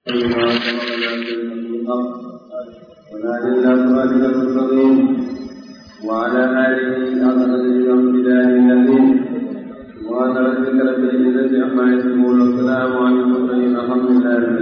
وعلى آله أفضل الأنبياء الذين وعلى ربك رب العزة عما يصفون والسلام على المرسلين الحمد لله رب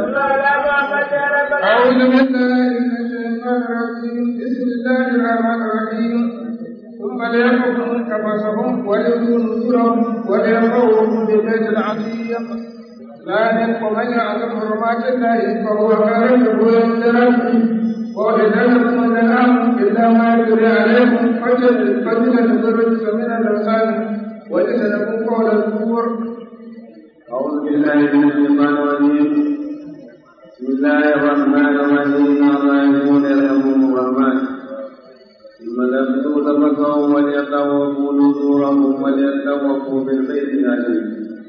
العالمين. أعوذ بالله من الشيطان الرجيم بسم الله الرحمن الرحيم ثم ليقضوا تفسهم وليؤتوا نذورهم وليرفعوا بالبيت العتيق ذلك ومن يعظم حرمات الله فهو خير له عند ربه وإذا الأنعام إلا ما يتلى عليكم فاجتنبوا الرجس من الأوثان واجتنبوا قول الكفر أعوذ بالله من الشيطان الرجيم بسم الله الرحمن الرحيم الراحمون يرحمهم الرحمن ثم لبثوا تفكروا وليطوفوا نذورهم وليطوفوا بالبيت العتيق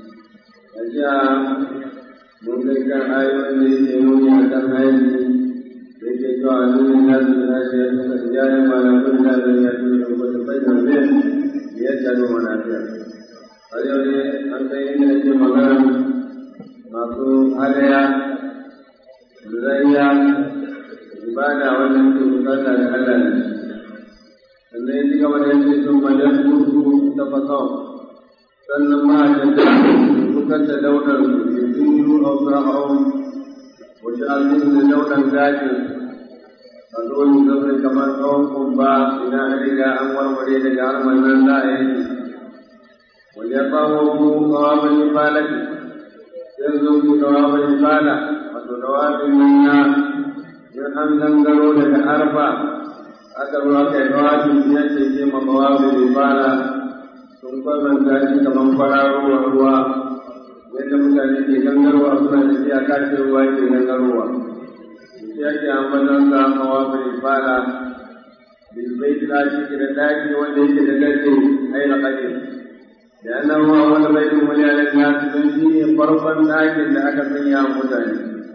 أجاء مملك آية يقولون أكن آية yake cewa a duniya na su na shi ya suka ji yayin malakun da zai ya tuni da wata bayyana zai ya tsaro mana fiya har yau ne an kai inda yake magana masu hadaya zayya ibada wannan ke bukata da Allah ne sannan ya ci gaba da yake sun majan tutu ta fasau sannan ma a janta bukar da daular su ke tunu a fir'aun wace almin da daular gajin a zo yi zaune kamar tsawon kumba idan an riga an warware daga harman nan za a yi wajen bawo mu kawamin falaki sai zo ku kawamin fala wato dawabin nan na in an gangaro daga arfa aka zo aka yi dawabin biyar da ke ma kawamin fala sun kwamanta shi kamar kwararowar ruwa yadda mutane ke gangarowa suna tafiya kashin ruwa ke gangarowa yake ambatan sa hawa bai fara bil bait la shi da daki wanda yake da gaske ai na kaje da annahu awwal bait wali ala nas dan shi ne farkon dakin da aka sanya mutane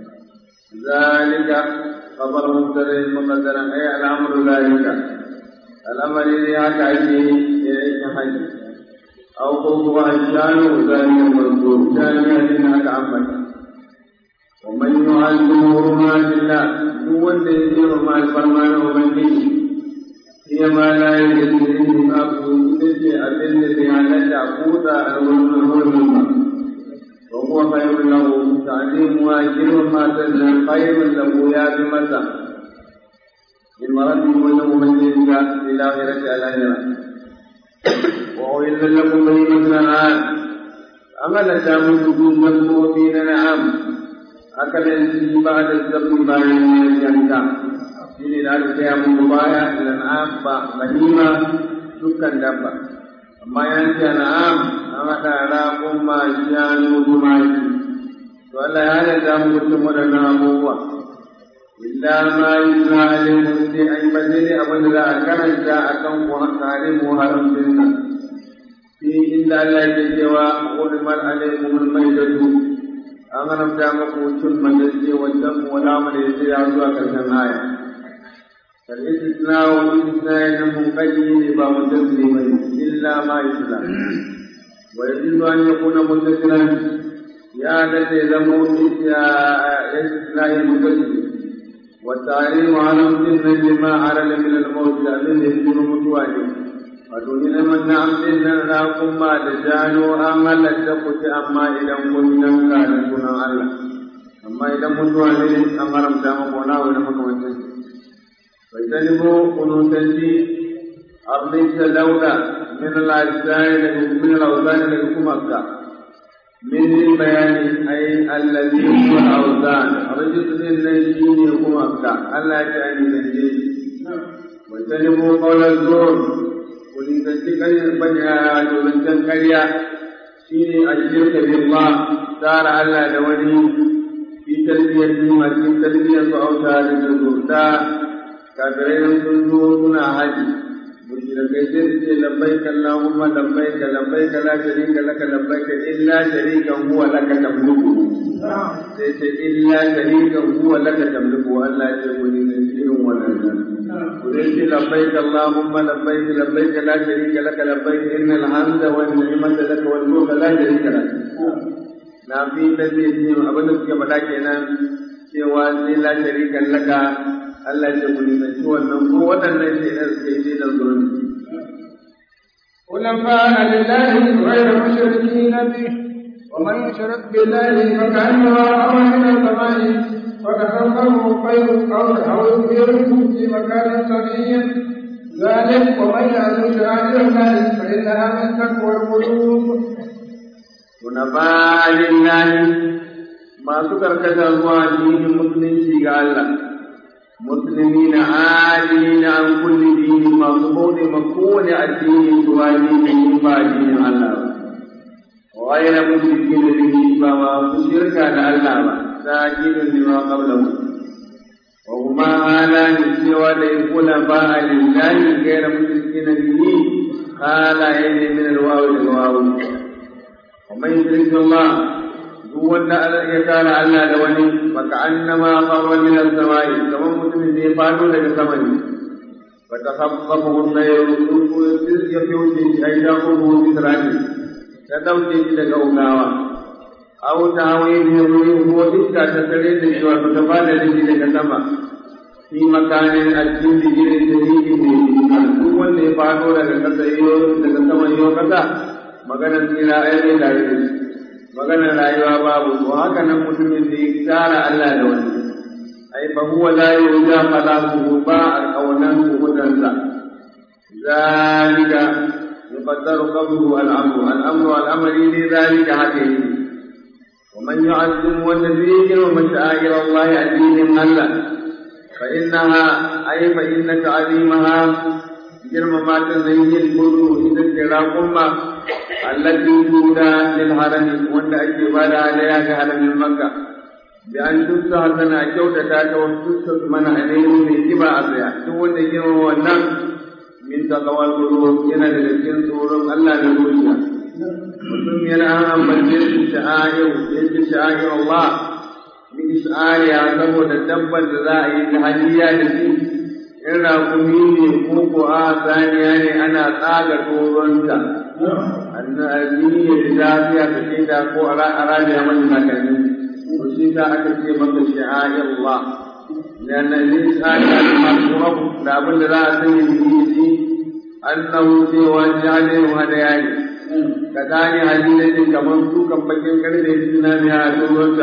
zalika khabar mubtada muqaddaran ay al-amru zalika al-amri ne haka ake yi yake haji aw ko kuwa shanu zalika mazkur shanu ne haka ambata ومن يعلم حرمات الله هو الذي يرمى الفرمان ومنه هي ما لا يجري ما كنت أبن بها تعبود الحرم وهو خير له تعليم واجر ما تزل خير له يا بمتى من مرض وله من إلى آخرة الآخرة وأحل لكم بهيمة الأنعام أمل تامن نفسه نعم akalin shi ba da zafi bayan yanka shi ne da aka gaya muku baya lan'am ba ganima dukkan dabba amma yanki na'am an haɗa raƙon ma shanu tumaki to Allah ya halatta mu mutum waɗannan abubuwa illa ma yi zalim sai an yi bazai abin da za a karanta a kan tsarin muharramin nan fi inda Allah ya cewa hurmat alaikumul maidatu an haramta muku cin majalce wajen wala mu da yake ya zuwa karshen aya kal istisna wa istisna ya mun kaji ne ba mutasili ba illa ma yusla wa yajlu an yakuna mutasilan ya da zai zama ya istisna ya mutasili wa ta'rim haramtin nan ma arala min al-maut da abin da yake mutuwa ne wato ni ne man na'am nan na kuma da jano an halatta ku ci amma idan kun yanka da sunan Allah amma idan mutuwa ne an haramta maka wani abu da makamantan bai sani ko kunutanci abin ta dauda min al-ajzai da min al-awzani da kuma ka min bayani ai allazi huwa al-awzan rajulun nan shine kuma ka Allah ya ji ne da bai sani ko qawlan zur kulitanci ƙaryar banya dolancan ƙarya shi ne a shirka billah tsara Allah da wani fi tarbiyyar jima cikin tarbiyyar su auta da zurta kafirai sun zo suna haji mushrikai sai su ce labbaik Allahumma labbaik labbaik la sharika laka labbaik illa sharikan huwa laka tamliku sai ce illa sharikan huwa laka tamliku Allah ya ce ku ne irin wannan قلت لبيك اللهم لبيك لبيك لا شريك لك لبيك إن الحمد والنعمة لك والملك لا شريك لك na fi ta zai ce abin da suke faɗa kenan cewa sai la sharikan laka Allah ya ku nisanci wannan ko waɗannan shaidan suka yi shaidan zuwa حنفاء لله غير مشركين به ومن يشرك بالله فكأنما أمر من السماء فتخطفه الطير أو أو يطيره في مكان سريع ذلك ومن يعزم شعائر الله فإنها من تقوى القلوب حنفاء لله masu karkata zuwa addinin musulunci ga Allah musulmi na adini na an kulli dini masu bauɗe ma kowane addini zuwa dini ba addinin Allah ba وغير مشركين به فما شرك على الله ساجد لما قبله وهما آلان سوى الخلفاء لله غير مشركين به قال إن من الواو للواو ومن يشرك الله هو أن يكان على لوني فكأنما خر من السماء كما مسلم يفعلوا لك السماء فتخطفه الطير يفوت أي تأخذه بسرعته ta ɗauke shi daga ugawa aw ta hawaye ne wuri ko iska ta tare da shi wato ta bada da shi daga sama fi makanin addin da gidan da yake ne duk wanda ya fado daga kasa iyo daga sama iyo kasa maganar tsira ai ne da shi maganar rayuwa babu to haka nan mutumin da ya tsara Allah da wani ai fa huwa la yuja khalaqu ba al-qawlan hudansa zalika يقدر قبله الأمر الأمر والأمر لذلك حقيقي ومن يعظم والنبي ومشاعر الله الدين الله فإنها أي فإن تعظيمها جرم ما تزين البدو إذا تراكم التي تودى للحرم وأن أجبال عليها كهرم مكة بأن تفتح سنة كوتة وتفتح من عليه من كبا أبيع تقول جرم والنم min taqawal qulub yana daga cikin tsoron Allah da zuciya mutum yana ambace shi sha'air yake sha'air Allah min sha'aya saboda dabbar da za a yi ta hadiya da shi in rakumi ne ko ko a saniya ne ana tsaga toronta annabi ya ji lafiya ta ce da ko a rabiya mata takalmi to shi ta aka ce maka sha'air Allah لأن الإنسان المشرب لابد لا سيده أنه سوى جعله هديان كذلك هدية كمن سوكا بكين كرد يجدنا بها سورة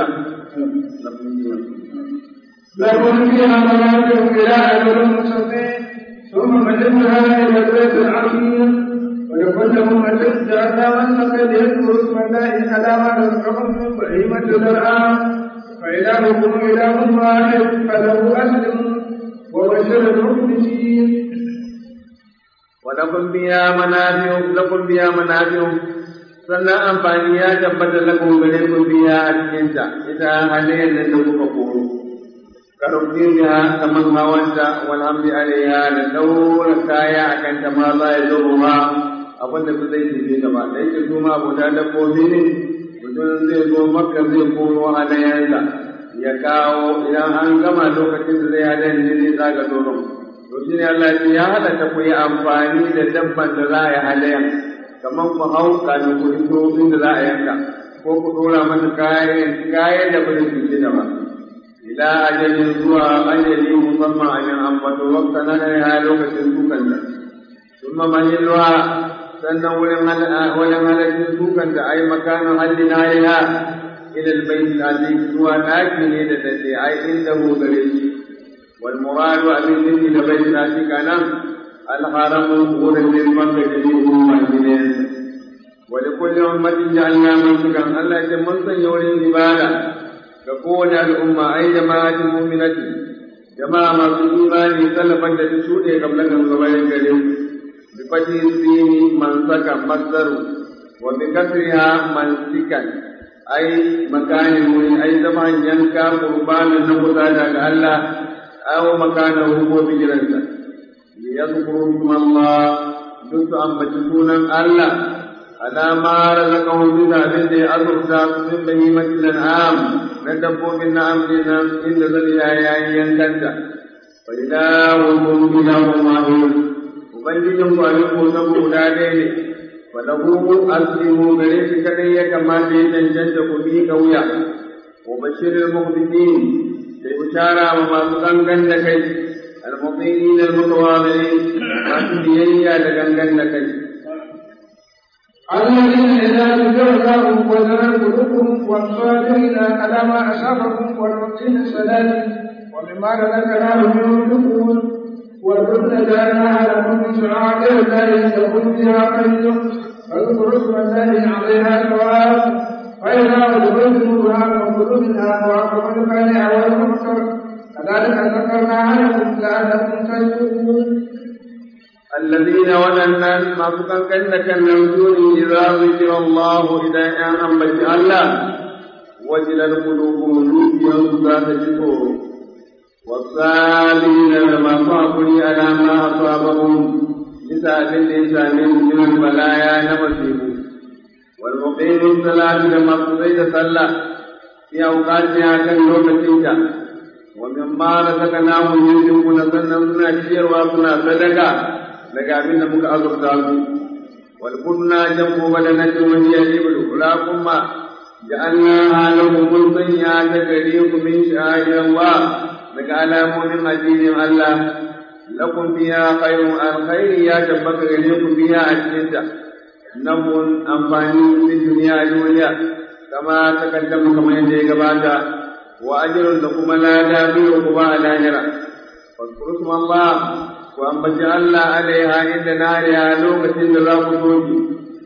لكم فيها منافع إلى أجل مسمى ثم مجدها إلى البيت العظيم ولكل أمة جعلنا منسكا ليذكروا اسم الله على ما رزقهم من بهيمة الأنعام فإلهكم إله واحد فله أسلم وبشر المخلصين ولكم بها منافع لكم بها منافع sannan amfani ya tabbata lakum gare ku biya a cikinta ita halayen da ta kuka koro karfi biya kaman hawanta walhamdi alaiha da daura kaya a kanta ma za ya zo ma abin da zai tafi gaba da yake su ma guda dabbobi ne mutum zai zo makka zai koro halayensa ya kawo idan an gama lokacin da zai hada ne zai tsaga doron to shine Allah ya halatta ku yi amfani da dabban da za a yi halayan kamar ku hau kamin ku iso inda za a yanka ko ku dora masa kayan kayan da bai su da ba ila ajalin zuwa ajali musamman a yan ambato wakta na ya lokacin dukan da ثم mahilluha sannan wurin wajen halaccin dukan da ai makanin hallin haliha إلى البيت العتيق هو ناكل لدى أي عنده غريب والمراد أن يجي إلى البيت العتيق أنا الحرم غرب المكة جديد مؤمنين ولكل أمة جعلنا منسكا ألا يتمنى يولي الجبال تكون الأمة أي جماعة مؤمنة جماعة في إيمان سلفا تشوء قبل أن قبل الكريم بفتح السين منسكا مصدر وبكسرها منسكا ai makanin wuri ai zaman yanka qurbanin na kusa daga Allah aw makanin ko bijiransa li yadhkuru Allah duk ambaci sunan Allah alama razaqahu min abin da ya azurta min bahimatil an'am na dabbobin na'am dinan inda zai yayi yankanta fa ilahu ilahun wahid ubangijin ku abin ko guda ɗaya ne falahu aslimu gare shi kadai ya kamata ya cancanta ku bi kauya wa bashirul muqbitin sai bishara wa masu gangan da kai al-muqinin al-mutawadilin masu biyayya da gangan da kai الذين إذا ذكرهم وزنت قلوبهم والصابرين على ما أصابهم والمقيم الصلاة ومما رزقناهم ينفقون والكل جعلناها لكم من شعائر الله لكم فيها خير فاذكروا اسم الله عليها ثواب فإذا أدخلتموها فكلوا منها وأقربوا القانع والمحصر كذلك ذكرنا لكم لعلكم تشكرون الذين ولنا ما فكان كان نرجون إذا ذكر الله إذا أن بجي الله وجلت قلوبهم نوبيا ذات شكور والصابرين لما صابروا على ما أصابهم بساعة الإنسان من البلايا نمسيه والمقيم الصلاة لما قضيت صلى في أوقاتها كان لوكتينك ومما رزقناهم ينفقون سنة سنة شير وسنة صدقة daga abin da muka azurta su wal kunna jam'u badanati wa hiya iblu la kuma ja'alna halahu mun sanya ta gare ku min sha'irin wa daga alamomin addinin Allah lakum fiha khayrun alkhairi ya tabbata gare ku fiha a cikin ta nabun amfani fi duniya duniya kama takaddama kamar yadda ya gabata wa ajrun da kuma lada biyu kuma a lahira fadkuru Allah ku ambaci Allah alaiha inda nariya lokacin da za ku soki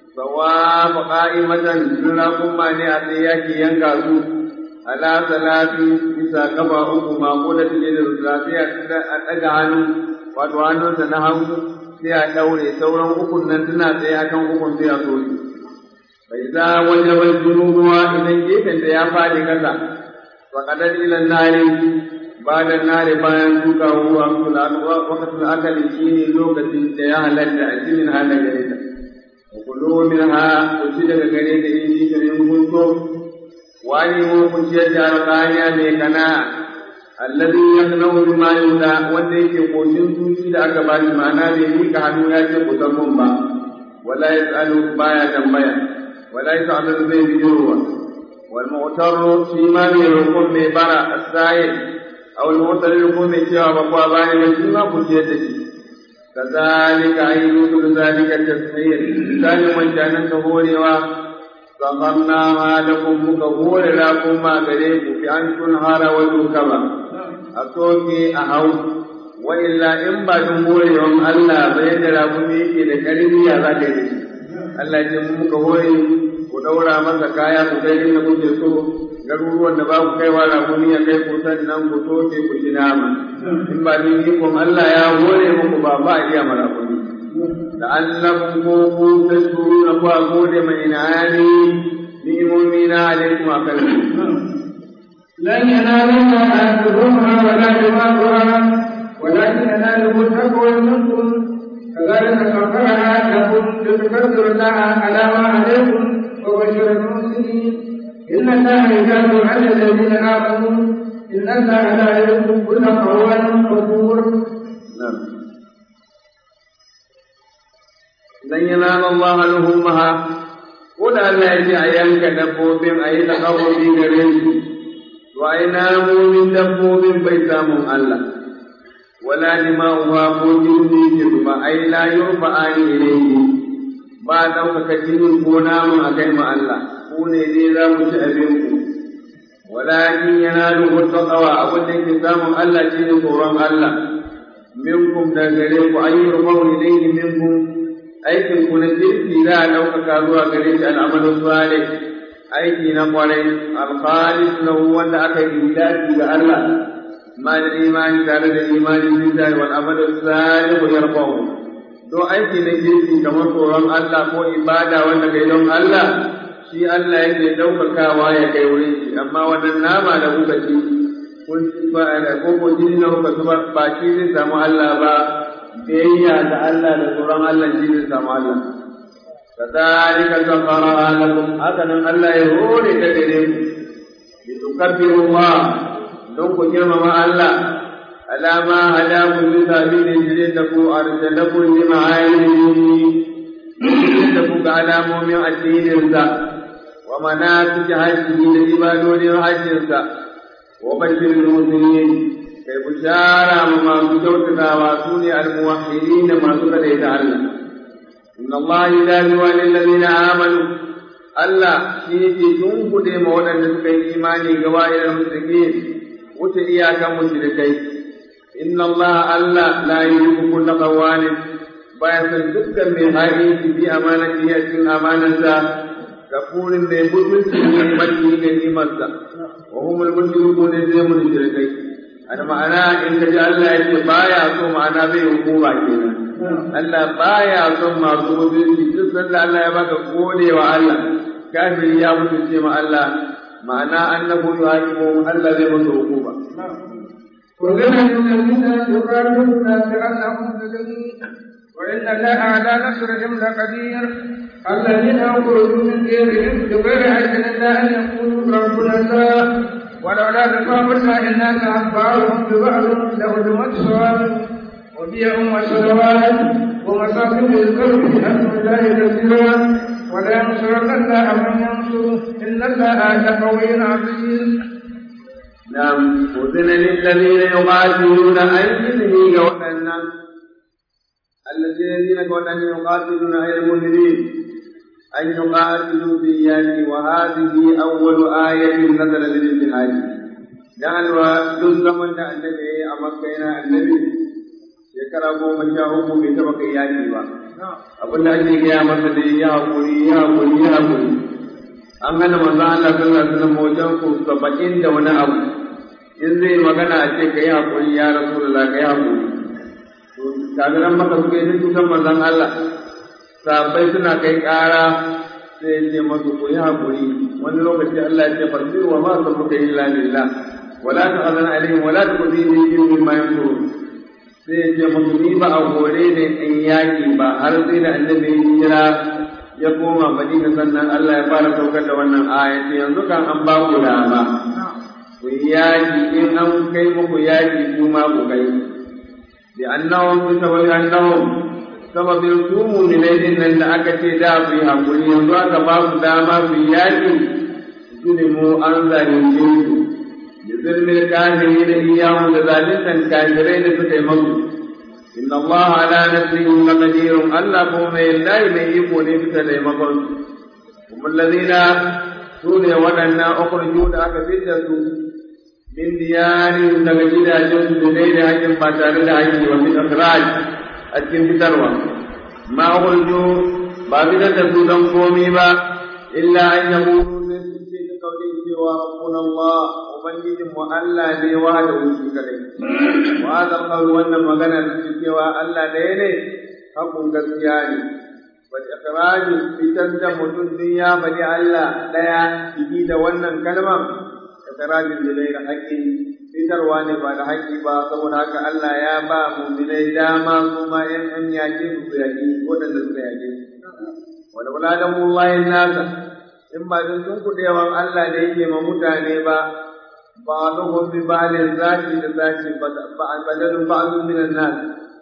sawa fa qa'imatan suna kuma ne a tsaye yaki yanka su ala salati bisa kafa uku ma ko da tije da zafi a daga hannu wato hannunsa na hagu sai a daure sauran ukun nan suna tsaye akan ukun sai a soki bai za wajen junubuwa idan gefen da ya faɗi kasa faƙadar ilan nari ba da nare bayan duka ruwa wakatun akali shi ne lokacin da ya halatta a cikin hana gare ta kulo min ha ku ci daga gare da in shi kare kun so wani mu ku ci da alƙaniya mai kana alladhi yaqnahu bima yuda wanda yake koshin zuci da aka ba shi ma'ana bai mika hannu ya ce ku san ba wala yasalu baya tambaya wala yasalu zai biyowa wal mu'tarru shi ma mai roƙon mai bara as-sa'il aw al-mu'tarri ko mai cewa ba kwa bani ba shi ma ku ce da shi kazalika ayyudu zalika tasmiyya misali wancanan ka horewa samanna ma lakum muka hore lakum ma gare ku fi an tun hara wa dukaba a soke a hau wa illa in ba dun horewan Allah ba yadda rakumi yake da karfi ya za ka yi Allah ya muka hore ku daura masa kaya ku kai inda kuke so garuruwan da ba ku kaiwa rakumi ya kai ku sannan ku soke ku ci nama in ba ni ikon Allah ya hore muku ba ba iya mara kuni da Allah ko ku tashkuru ku gode mai inani ni'imomi na alaikum akan لن ينالوا أهلهما ولا دماغها ولكن يناله التقوى منكم كذلك سخرها لكم لتكبروا الله على ما عليكم وبشر المحسنين إن الله يجاب على الذين آمنوا إن الله لا يحب كل قوان كفور لن ينال الله لهمها قل ألا يجي أيانك دبوبين أي تقوبي غريب وأيناموا من دبوبين بيتامهم الله ولا دماؤها فوجودي كذبا أي لا يرفعان إليه ba ɗaukaka jinin ko namun a kai ma Allah ku ne dai za mu ci abinku walakin yana duhu taqwa abin da yake samun Allah shine tsoron Allah minkum da gare ku ayyur mawli ilayhi minkum aikin ku na kirki za a ɗaukaka zuwa gare shi al'amalu salih aiki na kwarai alkhalis lahu wanda aka yi dace ga Allah ma da imani tare da imani billahi wal amalu salih yarfa'u don aiki na kirki kamar tsoron Allah ko ibada wanda kai don Allah shi Allah yake ɗaukakawa ya kai wurin shi amma wannan nama da kuka ci kun ci ba da ko ko jini na kuka zuba ba shi zai samu Allah ba biyayya da Allah da tsoron Allah shi zai samu Allah كذلك سخرها لكم هكذا الله يهود تدريم لتكبروا الله دونك جرم الله على ما هداكم بسبيل جريتكم أرسلكم لمعاينه da ku ga alamomin addininsa wa manasik hajjihi da ibadodin hajjinsa wa bashir mu'minin kai bushara ma masu kyautatawa su ne almuwahhidin da masu kadaita Allah inna Allah yudaliwa lil ladina amanu Allah shi yake tunkuɗe ma waɗanda suka yi imani ga wa'ilal musulmin wuce iyakan mushrikai inna Allah Allah la yuhibbu kulla qawanin baya san dukkan mai hali bi amanati a cikin amanarsa kafurin mai mutunci ne mati ne nimarsa wa humul mushrikun zai mun shirkai ana ma'ana in ka ji Allah ya ce baya so ma'ana zai hukuma kenan Allah baya son masu mutunci duk sanda Allah ya baka gode wa Allah kafiri ya mutunce ma Allah ma'ana annahu yuhakimu Allah zai masa hukuma وذل الذين يقاتلون بأنهم ظلموا وإن الله على نصرهم لقدير الذين خرجوا من ديرهم بغير حق إلا أن يقولوا ربنا الله ولولا دفاع الله الناس عن بعضهم ببعض لهدمت صوامع وبيع وصلوات ومساكن للقلب بحمد الله كثيرا ولا ينصرن الله من ينصره إن الله لقوي عزيز نعم أذن للذين يقاتلون أن يذهي وأن الذين كانوا يقاتلون غير المؤمنين أن يقاتلوا باليد وهذه أول آية نزل للجهاد لأن دون من النبي أمكينا النبي shekara goma sha uku bai taɓa kai yaƙi ba abin da ake gaya masa da ya haƙuri ya haƙuri ya haƙuri an hana manzo Allah sallallahu alaihi wasallam wajen ku saba'in da wani abu in zai magana a ce kai haƙuri ya rasulullah kai haƙuri to kafiran maka suka yi tutan manzon Allah sabai suna kai ƙara sai ya ce masu ku yi haƙuri wani lokaci Allah ya ce farsiru wa ma sabbuka illa billah wala ta'zan alaihim wala tuqdini fi mimma yanfurun sai ya ce musu ni ba a hore ne in yaƙi ba har sai da annabi ya kira ya koma madina sannan Allah ya fara saukar da wannan ayati yanzu kan an ba ku dama ku yaƙi in an kai muku yaƙi kuma ku kai bi annahum bi sababi annahum sababin su mu'minai din nan da aka ce da su yi hakuri yanzu aka ba su dama su yi yaƙi zulimu an zalunce su بظلم الكافرين إياهم لذلك الكافرين فتيمكوا إن الله على نسلهم لقدير ألا قوم الله من يكون فتيمكوا هم الذين سوريا ودنا أخرجوا لك فتة من ديارهم تجد جنس بغير حج فتار الحج وفي الإخراج أتكن فتروى ما أخرجوا بابدة سودا قومي إلا أن يقولوا قوله سوى ربنا الله ubangijin mu Allah ne wa da wuce kadai wa da qawl wannan magana da cewa Allah ɗaya ne hakun gaskiya ne wa iqrari fitan da mutum din ya bari Allah ɗaya ciki da wannan kalmar iqrarin da dai haƙi fitarwa ne ba da haƙi ba saboda haka Allah ya ba mu'minai dama kuma in an yaƙi su yaƙi waɗanda suka yaƙi wala wala da mullahi nasa in ba don sun kuɗewan Allah da yake ma mutane ba بعضهم ببعض ذات لذات بدل بعض من الناس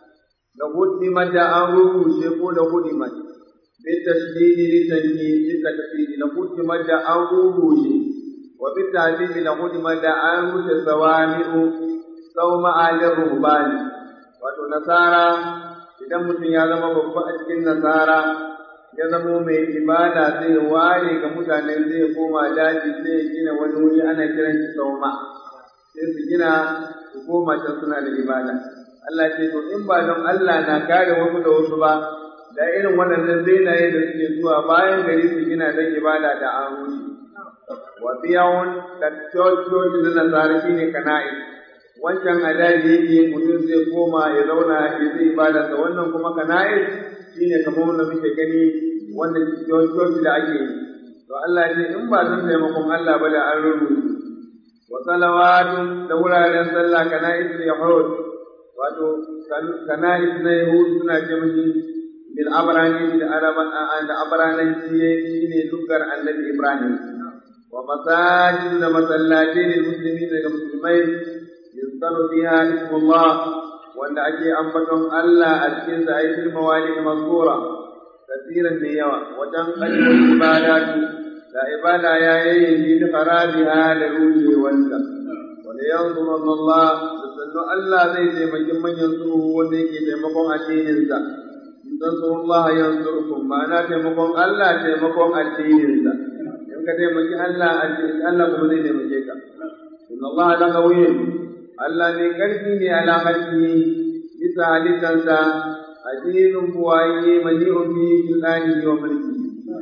لقدمت أمره شيخ لقدمت بالتشديد لتنكيل لتكفير لقدمت أمره شيخ وبالتعذيب لقدمت أمره سوامع صوم آل الرهبان wato nasara idan mutum ya zama babba a cikin nasara ya zamo mai ibada zai ware ga mutane zai koma daji sai ya gina wani wuri ana kiran shi sauma sai su gina su koma can suna da ibada Allah ce to in ba don Allah na kare wasu da wasu ba da irin waɗannan zainaye da suke zuwa bayan gari su gina don ibada da an rushe wa biyawun da cococi na nasara shine kana'i wancan adaji yake mutum zai koma ya zauna ya zai ibada sa wannan kuma kana'i shine kamar wanda muke gani wanda coci da ake yi to Allah ya ce in ba don taimakon Allah ba da an rubuta wa salawatun da wuraren sallah kana isri yahud wato kana isna yahud suna ce mishi bil abrani da araban da abranan shine lugar annabi ibrahim wa masajid da masallatai lil muslimin da musulmai yuzkaru fiha ismullah wanda ake ambaton Allah a cikin sa ayatul mawalid mazkura kasiran da yawa wajen ƙarfin ibadatu da ibada ya yi bi farabiha da rushewanta wanda yanzu Allah da sannu Allah zai taimaki manyan su wanda yake taimakon addininsa in tansu Allah yansurkum ma'ana taimakon Allah taimakon addininsa in ka taimaki Allah addinin Allah kuma zai taimake ka inna Allah la qawiyyun Allah ne karfi ne ala halki bisa halittansa addinin buwaye mali'un bi filani wa mulki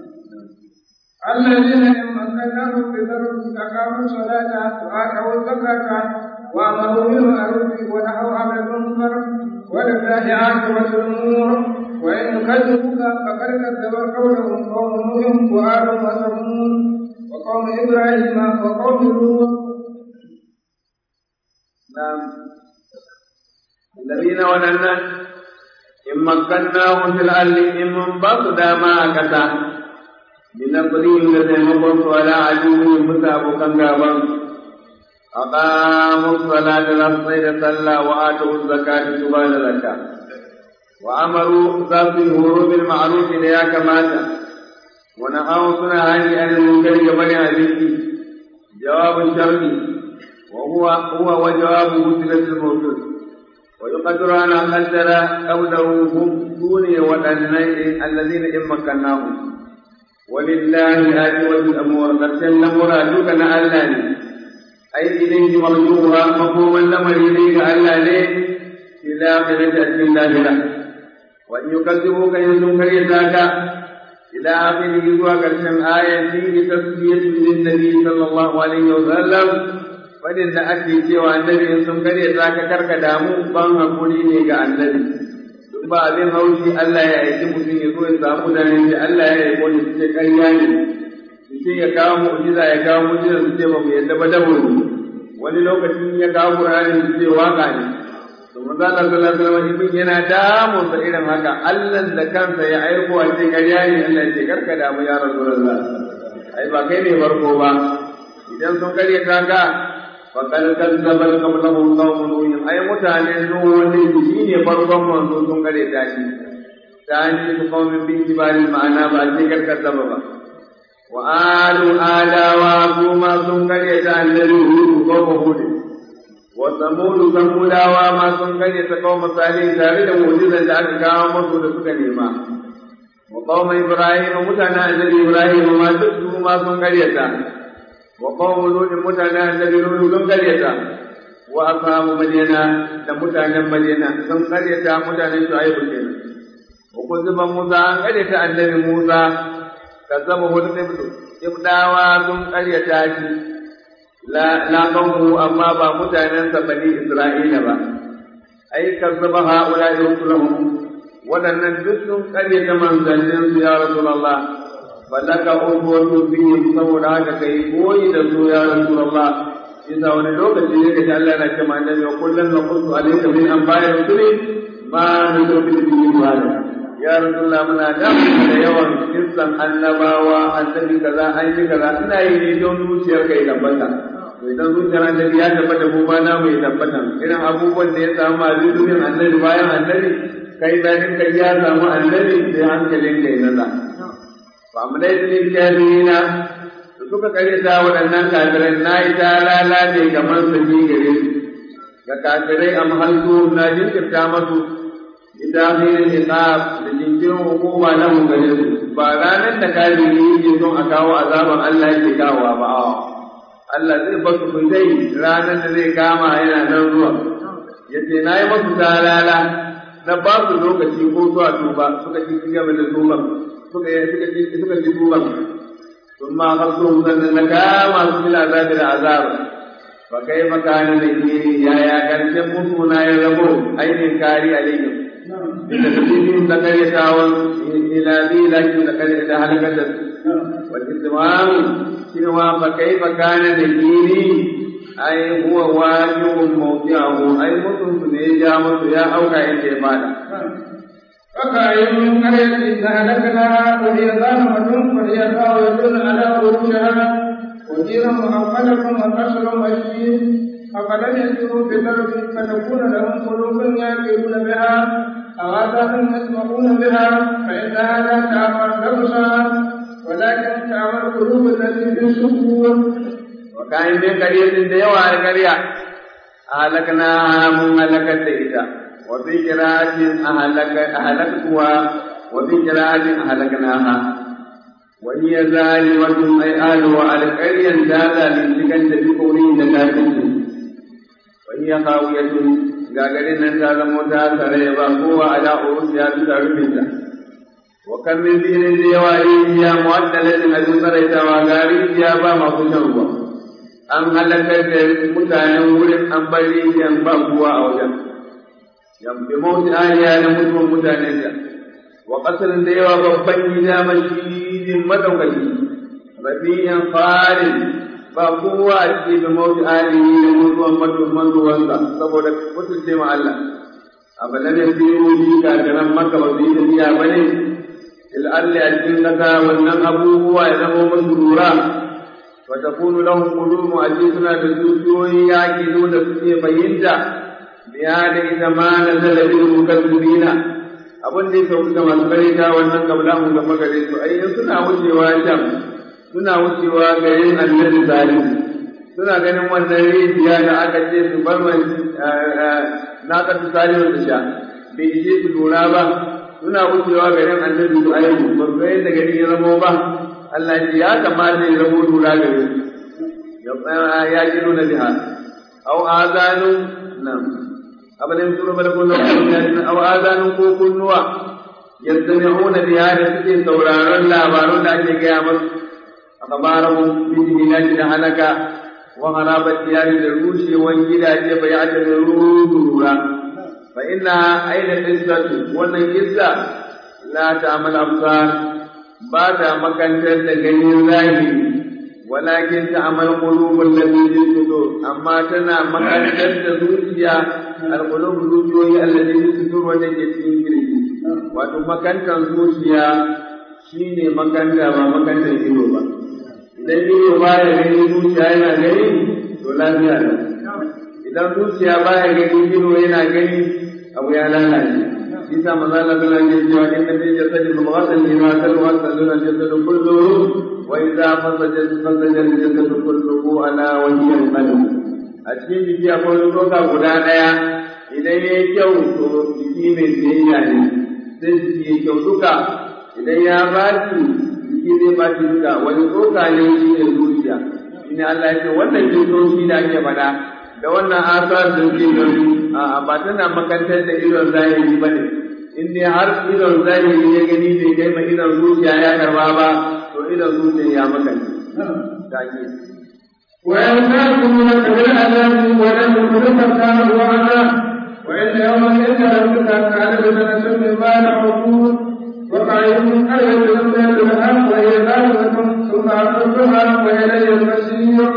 الذين إن مكناهم في الأرض أقاموا الصلاة وآتوا الزكاة وأمروا بالمعروف ونهوا عن المنكر ولله عاقبة الأمور وإن كذبوك فقد كذب قولهم قوم نوح وآل وثمود وقوم إبراهيم وقوم لوط نعم الذين ولنا إن مكناهم في الأرض إن من بطل ما كتا بنقرهم لتيمقوا ولا عدو مسابقا قابا أقاموا الصلاة للصيد صلى وآتوا الزكاة سبحان الزكاة وأمروا ذات الهروب بالمعروف ليا كماتا ونهوا سنة عن المنكر قبل هذه جواب الشرط وهو هو وجوابه صلة الموجود ويقدر أن قدر قوله هم دون ودنين الذين إن مكناهم ولله عاقبة الأمور قد سلم مرادك لألاني أي إليه مرجوها مفهوما لمر إليك ألاني في الآخرة أتي الله له وإن يكذبوك يزن كريتاك إلى آخره zuwa ƙarshen ayan fihi tasbiyatu lin-nabi sallallahu alaihi wa sallam fadin da ake cewa annabi in sun kare ta ka karka damu ban hakuri ne ga annabi duk ba abin haushi Allah ya aiki mutum ya zo ya samu da ne Allah ya aiko ne su ce ƙarya ne su ce ya kawo mu'jiza ya kawo mu'jiza su ce ba mu yadda ba dabo ne wani lokacin ya kawo Qur'ani su ce waka ne to manzo Allah sallallahu alaihi wasallam ibn yana damun sa irin haka Allah da kansa ya aiko a ce ƙarya ne Allah ya ce karka damu ya Rasulullah ai ba kai ne farko ba idan sun karya ta ga فقد كذب قبلهم قوم نوح اي متانه نوح wanda shi ne farkon manzo sun gare ta shi tani su qaumin bi kibari ma'ana ba ce karkazaba ba wa alu adawa kuma sun gare ta annabi hudu ko hud wa samudu samudawa ma sun gare ta kawo misali tare da mu'jizan da aka kawo musu da suka nema wa qauma ibrahim mutanen annabi ibrahim ma duk su ma sun gare ta وقوم لوط متانا النبي لوط sun karyata wa ashabu madina da mutanen madina sun karyata mutanen shu'aibu kenan wa kuziba musa an karyata annabi musa kazzaba hudu ibnu ibdawa sun karyata shi la la qawmu amma ba mutanen sa bani isra'ila ba ai kazzaba haula rusuluhum wadannan duk sun karyata manzannin su ya rasulullah falaka ubuwatu bihim saboda haka kai koyi da su ya rasulullah isa wani lokaci ne kaji Allah yana cewa annabi wa kullun naqulu alayka min anba'i rusuli ma nubitu bihi wala ya rasulullah muna da da yawan kissan annabawa annabi kaza an yi kaza ina yi ne don zuciyar kai tabbata to idan zuciyar annabi ya tabbata ko ba na mai tabbata irin abubuwan da ya samu a zuciyar annabi bayan annabi kai bayan kai ya samu annabi sai hankalin kai naza فأمليت للكافرين suka karyata waɗannan kafirai na yi ta lalace kamar su ji gare su ga kafirai a mahaltu na jinkirta masu ita hirin isab da jinkirin hukuma na mu gare su ba ranar da kafiri yake son a kawo azaban Allah yake kawowa ba Allah zai ba su dai ranar da zai kama yana nan zuwa yace na yi masu talala na ba su lokaci ko zuwa tuba suka ci gaba da tuban suka yi suka ji suka ji duban sun ma hasu sannan na kama su fil azabi da azab fa kai makana da kiri ya ya karshen musu na ya rabo ainihin kari alaihim inda tafiyin da kare tawon ila bi lakin da kare da halakar da su wa istimam shine fa kai makana da kiri ai huwa wajibun mawdi'ahu ai mutum su ne ya ja musu ya auka yake fada فكأي من قرية أهلكناها وهي ظالمة وهي خاوية على عروشها وجيرا مؤقلة وقصر مشيد أفلم يسيروا في الأرض فتكون لهم قلوب يعقلون بها أواتاكم يسمعون بها فإنها لا تعمى الأبصار ولكن تعمى القلوب التي في الصدور وكان من قرية ديوى القرية أهلكناها من هلكت إذا وفي قراءة أهلك أهلكتها وفي قراءة أهلكناها وهي ظالمة أي أهلها على القرية ذات لتكن بقولين لكافرين وهي خاوية gagarin nan ta zamo ta tare ba kowa ala urus ya fi rufinta wa kan min dinin da yawa rijiya mu'addalatin a duk tsaraitawa ga rijiya ba masu shan ruwa an halakar da mutanen wurin an bar rijiyan ba kowa a wajen yamfi mawuti ariya na mutuwan mutanen ta wa kasarin da yawa babban gida mashidin madaukaki rafiyan farin ba kowa a cikin da mawuti alihi da mutuwan matuwan ruwansa saboda mutunce ma Allah abu da ne biyu bi kakaran maka ba su yi tafiya ba ne il'alli a cikin kasa wannan abubuwa ya zama musu lura wa takunu lahum qulubu a suna da zuciyoyi yaki da suke fahimta biya da ita ma na zalabin mukazzibina abin da ya sauka ga masu karita wannan kabla mu ga magare su ai suna wucewa can suna wucewa garin annabi zalim suna ganin wannan rijiya da aka ce su bar mai na kasu salim da sha bai ishe su lura ba suna wucewa garin annabi su ayyuku ba su yadda gari ya zamo ba Allah ya kamata ya zamo lura gare su ya ji nuna biha au azanu nan abin suru bal kullu au azanu ko kunnuwa yastami'una biha da suke sauraron labarun da ake gaya musu أخبارهم بالهلاك لهلك وغراب الديار للروش والجداد فيعتبرون ضرورا فإنها أين قصة وأن قصة لا تعمل أبصار بعد مكان تغني ظاهر ولكن تعمل قلوب التي في الصدور أما تنا مكان تزوجيا القلوب الزوجية التي في الصدور وجدت في wato makantan zuciya shine makanta ba makantan ido ba idan ido ba ya gani zuciya yana gani to lafiya ne idan zuciya ba ya gani ido yana gani abu ya lalace shi sa maza Allah sallallahu alaihi wasallam inna fi jasadi mudghatan lima kalwa sallallahu alaihi wasallam kulluhu wa idza fasaja fasaja al-jasadu kulluhu ala wajhi al-qalb a cikin jiki akwai doka guda daya idan yayi kyau to jiki mai biyayya ne sai jiki yayi kyau duka idan ya baci shi zai ba shi duka wani tsoka ne shi ne zuciya shi ne Allah ya ce wannan jinsoshi da ake faɗa da wannan asar da suke gani a ba tana makantar da idon zahiri ba ne in dai har idon zahiri ya gani bai kai ma idon zuciya ya karba ba to idon zuciya ya makance ta ke ويمنعكم بالعذاب ولم يخلق الله وعدا وإن يوما عند ربك كان بسنة مما نعقول وقعهم أية لم يكن وهي ذلك ثم أخذها وإلي المسير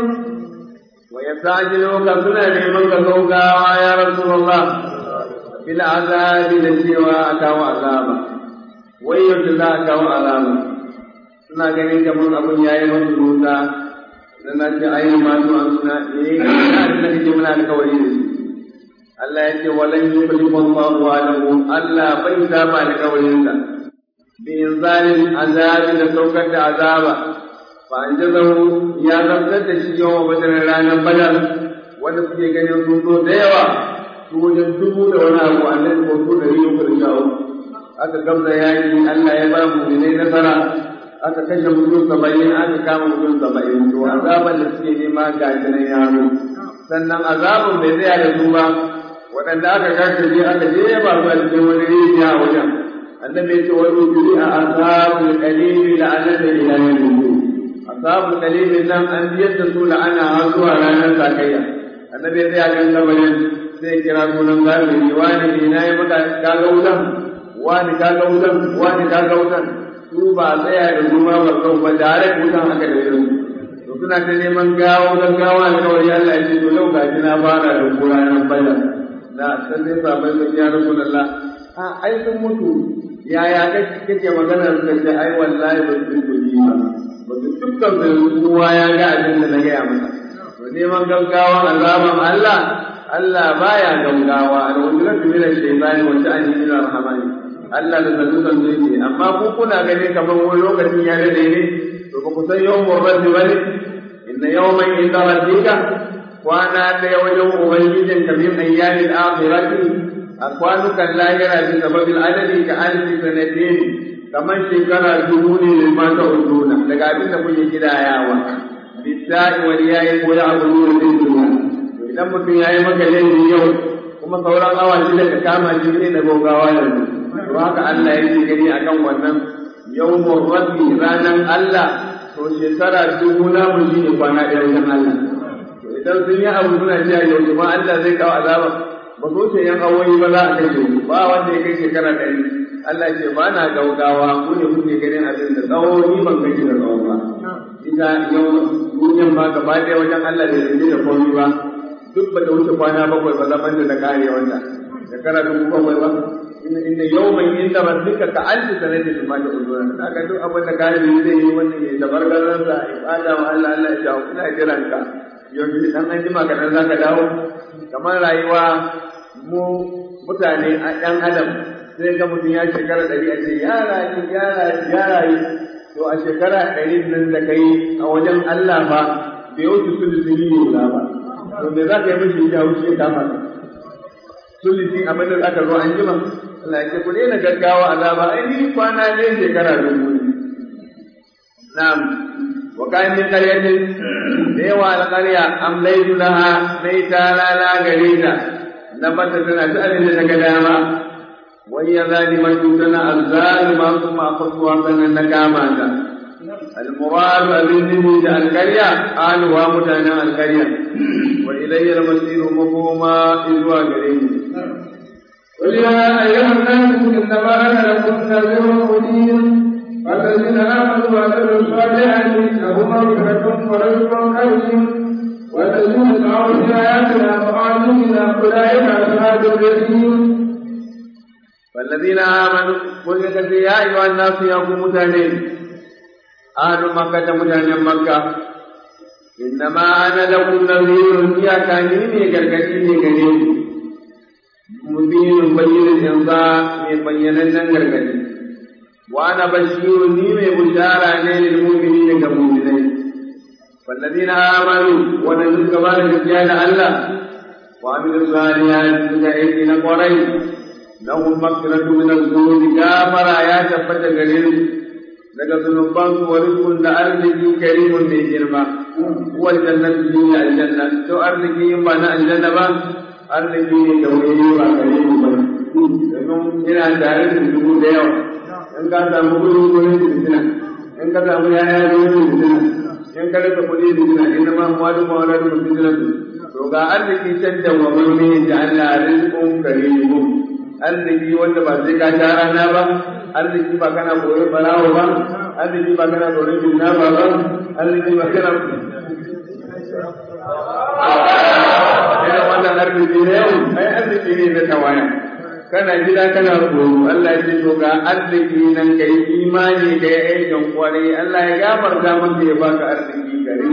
ويستعجلوك سنة لمن كوكا يا رسول الله بالعذاب لسوى أكاو عذابا ويجزا أكاو عذابا suna ganin kamar abun ya yi masu rusa da na ce ayi masu an suna eh ina da nake muna alkawari da su Allah ya ce walan yukhlifu Allahu wa'adahu Allah bai saba alkawarinsa بإنزال العذاب لسوكة عذابا فأنجزه يا زبدة شي يوم بدر رانا بدر wanda suke ganin sun zo da yawa su wajen dubu da wani abu a nan ko su ɗari uku da shawo aka gamza yaki Allah ya ba mu ne nasara aka kashe mutum saba'in aka kama mutum saba'in to azaban da suke nema ga nan yaro sannan azabun bai tsaya da su ba waɗanda aka karkace aka je ba su a cikin wani rijiya a wajen annabi yace wa yujri a ashabul qalil la'anata ila yawm ashabul qalil nan an biyar da su la'ana har zuwa ranar sakayya annabi ya tsaya kan kabarin sai kira sunan galibi wani ne na yi maka kaga wutan wani kaga wutan wani kaga wutan su ba tsaya da ruwa ba kau ba tare da wutan haka da irin to suna ta neman gawo don gawa da kawai Allah ya ce to yau gaji na fara da kura nan bayan da sai sabai sun ya rasulullah a ai sun mutu yaya kake magana suka ce ai wallahi ba su yi ba ba su dukkan da kowa ya ga abin da na gaya masa to neman gaggawa azaban Allah Allah baya gaugawa al-ujratu min ash-shaytani wa ta'ani min ar-rahmani Allah da sanu san zai amma ku kuna gani kamar wani lokacin ya dade ne to ba ku san yawmur rabbi bane inna yawman inda rabbika kwana ɗaya wajen ubangijin ka min ayyamin akhirati a kwanukan lahira bi sababil adadi ka alfi sanatin kamar shekara dubu ne da mata uduna daga abin da kuke kidayawa bisa'i wal yayi ko ya abu nuru din duniya to idan mutum yayi maka laifi yau kuma sauran awa shida ka kama shi ne da gogawa yanzu to haka Allah yake gani akan wannan yawmur rabbi ranan Allah to shekara dubu na mun shi ne kwana ɗaya wajen Allah to idan sun yi abu suna cewa yau kuma Allah zai kawo azaba ba so ce yan awoyi ba za a kashe ba wanda ya kai shekara ɗari Allah ce ba na gaugawa ku ne kuke ganin abin da tsawo ni ban gaji da tsawo ba ita yau duniyan ba gaba ɗaya wajen Allah da yanzu da komai ba duk ba ta wuce kwana bakwai ba zaman da na kare wanda shekara dubu bakwai ba inda yau mai inda rabbika ka alfi sanatin ma ta uzura haka duk abin da kare zai yi wannan ya tabargaransa ya fada wa Allah Allah ya shawo ina jiran ka yau dan an jima kaɗan za ka dawo kamar rayuwa mu mutane a ɗan adam sai ga mutum ya shekara ɗari a ce ya rayu ya rayu ya rayu to a shekara ɗari nan da kai a wajen Allah ba bai wuce sulusi ne guda ba to me za ka yi mishi ya wuce ya kama ka sulusi abin da za ka zo an jima Allah ya ce ku daina gaggawa azaba ai ni kwana ne shekara dubu ne na'am wa kayan min qaryatin da yawa alqarya amlaytu laha mai talala gare ta na bata tana ta abin da ta ga dama وهي ظالمة تنا الظالمة ثم أخذتها من النكامة المراد أبنه القرية قال ومتنا القرية وإلي المصير مفهوما إذ قريب قل يا أيها الناس إنما أنا لكم نذير مبين فالذين آمنوا وعملوا الصالحات لهم مغفرة ورزق كريم والذين سعوا في آياتنا وآمنوا أولئك أصحاب الجحيم والذين آمنوا قل يا أيها الناس يا متانين أهل مكة متانين مكة إنما أنا لكم نذير يا كانيني كركتيني كريم مبين بين الإنصاف من بين النغرغتي وأنا بشير نيمي بشارة للمؤمنين كمؤمنين والذين آمنوا ونزل كبار رجال الله وعملوا الصالحات فكأيدينا قريب lahum maghfiratu min az-dhunubi gafara ya tabbata gare su daga zunuban su wa rizqun da arziki karimun mai girma huwa jannatu min aljanna to arziki in ba na aljanna ba arziki ne da wani ba karimu ba domin ina tare da dubu da yawa in ka samu kuɗi kuɗin fitina in ka samu yaya kuɗin fitina in ka rasa kuɗi fitina in ma wani mawala da fitina to ga arziki can da wa mai da Allah rizqun karimun arziki wanda ba sai ka sha rana ba arziki ba kana koyon barawo ba arziki ba kana koyon jinna ba ba arziki ba kana Ina wannan arziki ne yau, ai arziki ne na tawaya. Kana gida kana koyo, Allah ya ce to ga arziki nan ka yi imani da ya aikin kwarai, Allah ya gafarta maka ya baka arziki gare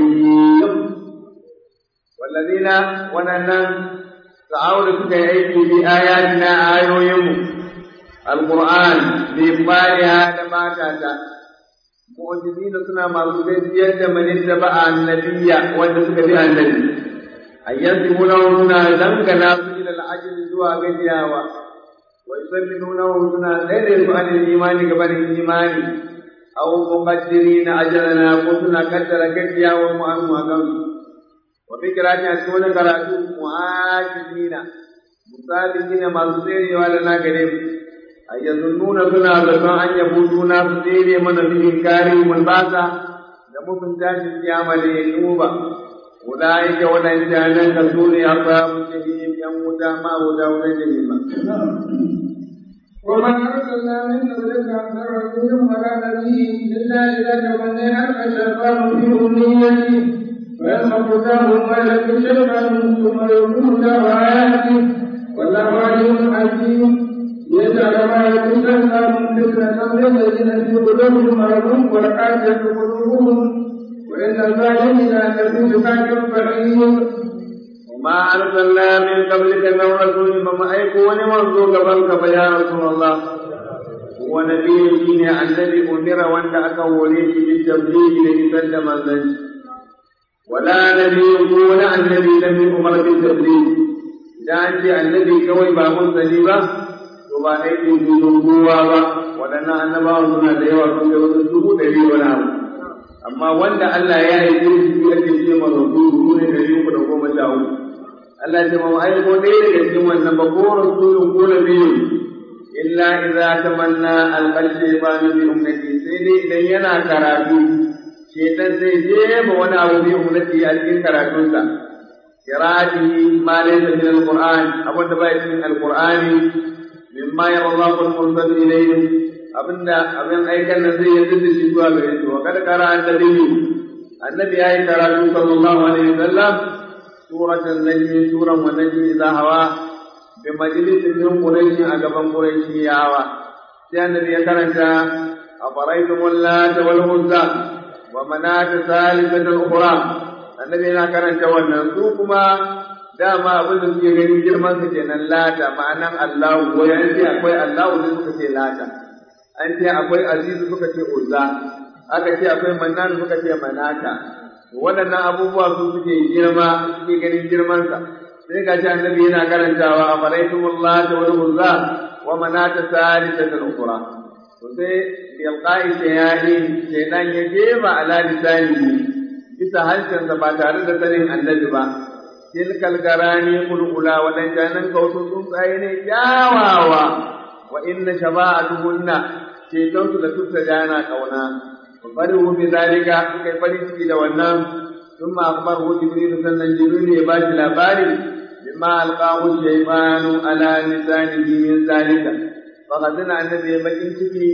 Wallazina wannan sa'au da suka yi aiki bi ayatina ayoyinmu alquran bi bariha da matata mu'jizina suna masu gaskiyar da manin da ba annabiya wanda suka bi annabi ayyanzimuna suna dangana su ila al'ajil zuwa gajiyawa wa yusallimuna suna tsaye su an imani gabanin imani aw muqaddirina ajalana ko suna kaddara gajiyawa mu an mu وفكرة أكون كراتو معاجزين مسابقين ما سيري ولا ناقريب أي يظنون سنا ظنوا أن يفوتونا سيري من في إنكارهم الباسا لمسن تاج القيامة لينوبا أولئك ولن جانا كسوري أصحاب الجحيم يموت ما هدى ولجهيم وما أرسلنا من قبلك من رسول ولا نبي إلا إذا تمنى ألقى الشيطان في أمنيته ويخبطهم ويلك شيئا ثم يكون له آياته والله عليم حكيم يجعل ما يتسلم فتنة للذين في قلوبهم مرض والحاجة قلوبهم وإن الظالمين لفي شقاق بعيد وما وما أرسلنا من قبلك من رسول فما أيكون منذ قبلك يا رسول الله ونبي شين الذي أمر وأنت أكوليه بالتبليغ ليسلم النبي ولا نبي يكون الذي لم يؤمر بالتبليغ إذا أنت النبي كوي باب سليبة وما أيدي بذنبوا waɗannan annabawa suna da yawa sun kai wasu dubu ɗari wani abu amma wanda Allah ya yi shi ake ce ma rasulu su ne ɗari uku da goma sha uku Allah ce ma ai ko ɗaya daga cikin wannan ba ko rasulun ko nabiyu illa idza tamanna alqal shaytanu bi ummati sai dai idan yana karatu shaytan zai je ma wani abu bi ummati a cikin karatunsa qira'atihi ma laysa min alquran abunda ba cikin alqurani mimma yara Allahu al-mursal ilayhi abinda abin aikan nan zai yarda da shi zuwa gare shi wa kada kara annabi annabi yayi karatu sallallahu alaihi wasallam suratan najmi suran wa najmi idha hawa bi majlisin min quraish a gaban quraishiyawa sai annabi ya karanta afaraitum allata wal uzza wa manat salisat al-ukhra annabi yana karanta wannan su kuma dama abin da suke ganin girman su kenan lata ma'anan Allahu ko ya ce akwai Allahu ne suka ce lata an ce akwai azizu suka ce uzza aka ce akwai mannan suka ce manata waɗannan abubuwa su suke girma suke ganin girmansa sai ga shi annabi yana karantawa a faraitumullah ta wani uzza wa manata salisata al-ukhra to sai yalqai shayani shaydan ya jema ala lisani bisa harshensa ba tare da sanin annabi ba tilkal garani kulkula waɗannan kausun tsuntsaye ne kyawawa wa inna shaba'atuhunna ceton su da tutta jana kauna wa farihu bi zalika suka yi farin ciki da wannan sun ma akbar hu jibril sannan jibril ya ba shi labari bima alqahu shaymanu ala lisanihi min zalika fa kadina annabi bakin ciki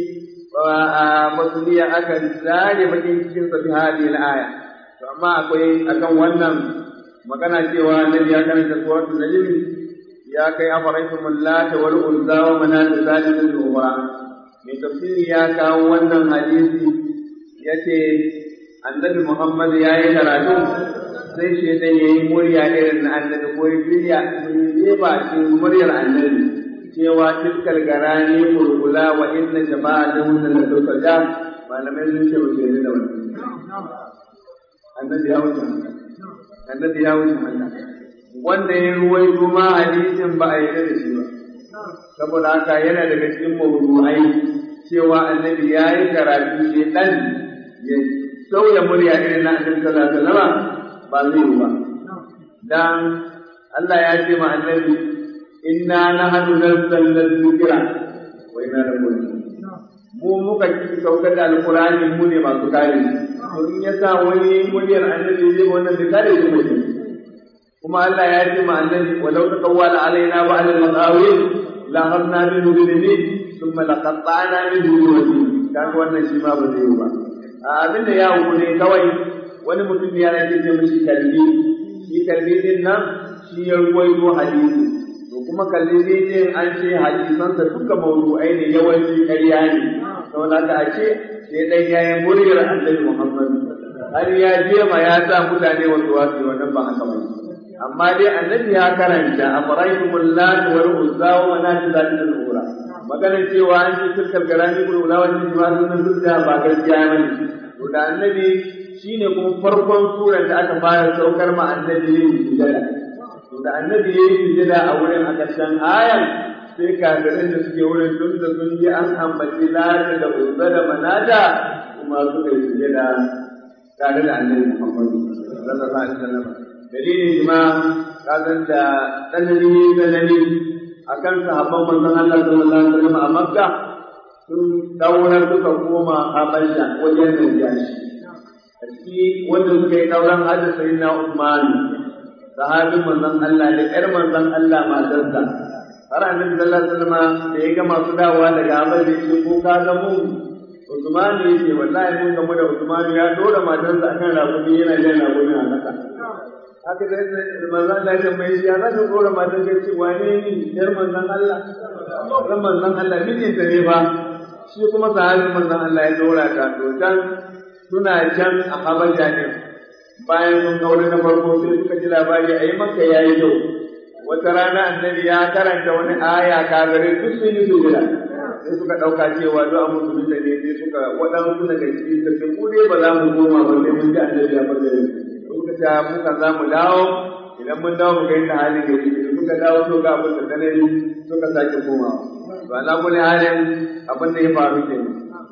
wa masuliya aka zare bakin cikin sa bi hadhihi al-aya to amma akwai akan wannan magana cewa annabi ya karanta suratul najm ya kai afaraitum lata wal uzza wa manat zalimin ukhra mai tafsiri ya kawo wannan hadisi yace annabi Muhammad ya yi karatu sai shaitan ya yi murya irin na annabi ko ya shirya ya ba cikin muryar annabi cewa tilkal garani kulkula wa inna jama'atahu la tusaja malamai sun ce ba su da wannan annabi ya wuce annabi ya wuce Allah wanda ya ruwaito ma hadisin ba a yarda da shi ba saboda haka yana daga cikin mawdu'ai cewa annabi ya yi karatu shi dan ya sauya murya irin na annabi sallallahu alaihi wasallam ba zai yi ba dan Allah ya ce ma annabi inna nahnu nazzalna dhikra wa inna lahu mu muka ci saukar da alqur'ani mu ne masu kare to in ya sa wani muryar annabi zai wannan da kare shi mutum kuma Allah ya ce ma annabi walau taqawwala alaina ba'd al-maqawil la harna minhu bidini thumma laqata'na minhu wajhi kaga wannan shi ma ba zai yi ba abinda ya ne kawai wani mutum ya rage ce mishi kalbi shi kalbi din nan shi ya ruwaito hadisi to kuma kalbi din an ce hadisansa duka mawdu'ai ne yawanci ƙarya ne saboda haka a ce sai dai yayin muryar annabi Muhammad har ya je ma ya sa mutane wasu wasu wannan ba haka ba amma dai annabi ya karanta a faraitumul lat wal uzza wa manat zatil ura magana cewa an ce tilkal garani kul ula wa jima sunan dukka ba gaskiya bane to da annabi shine kuma farkon surar da aka fara saukar ma annabi ne sujada to da annabi yayi sujada a wurin a ƙarshen ayan sai kafirin da suke wurin tun da sun ji an ambaci lata da uzza da manata kuma suka yi sujada tare da annabi Muhammadu sallallahu alaihi wasallam dalilin jima kazan da tsanani tsanani akan sahabban manzon Allah sallallahu alaihi wasallam a Makka sun daura suka koma Habasha wajen Najashi a ciki wanda suka yi dauran hada sayyidina Uthman sahabin manzon Allah da ƴar manzon Allah matarsa har annabi sallallahu alaihi wasallam da ya ga masu dawowa daga Habasha shi ko ka ga mu Usman ya ce wallahi mun gamu da Usman ya dora matarsa akan rakumi yana jan rakumi a kasa haka da manzon Allah ya mai shi ya zaka dora matar ka ce wane ni yar manzon Allah ran manzon Allah mijin ta ne ba shi kuma sahabin manzon Allah ya dora ta to can suna can a Habasha ne bayan sun kaure na farko sai suka ji labari a yi maka ya yi kyau wata rana annabi ya karanta wani aya kagare duk sun yi sujada sai suka ɗauka cewa duk a musulun da ne sai suka waɗansu daga ciki suka ce mu dai ba za mu koma ba sai mun ji annabi ya faɗa suka ce muka za mu dawo idan mun dawo mu ga yadda halin gari suka dawo to ga abin da tsanani suka sake komawa to ala kulli halin abin da ya faru kenan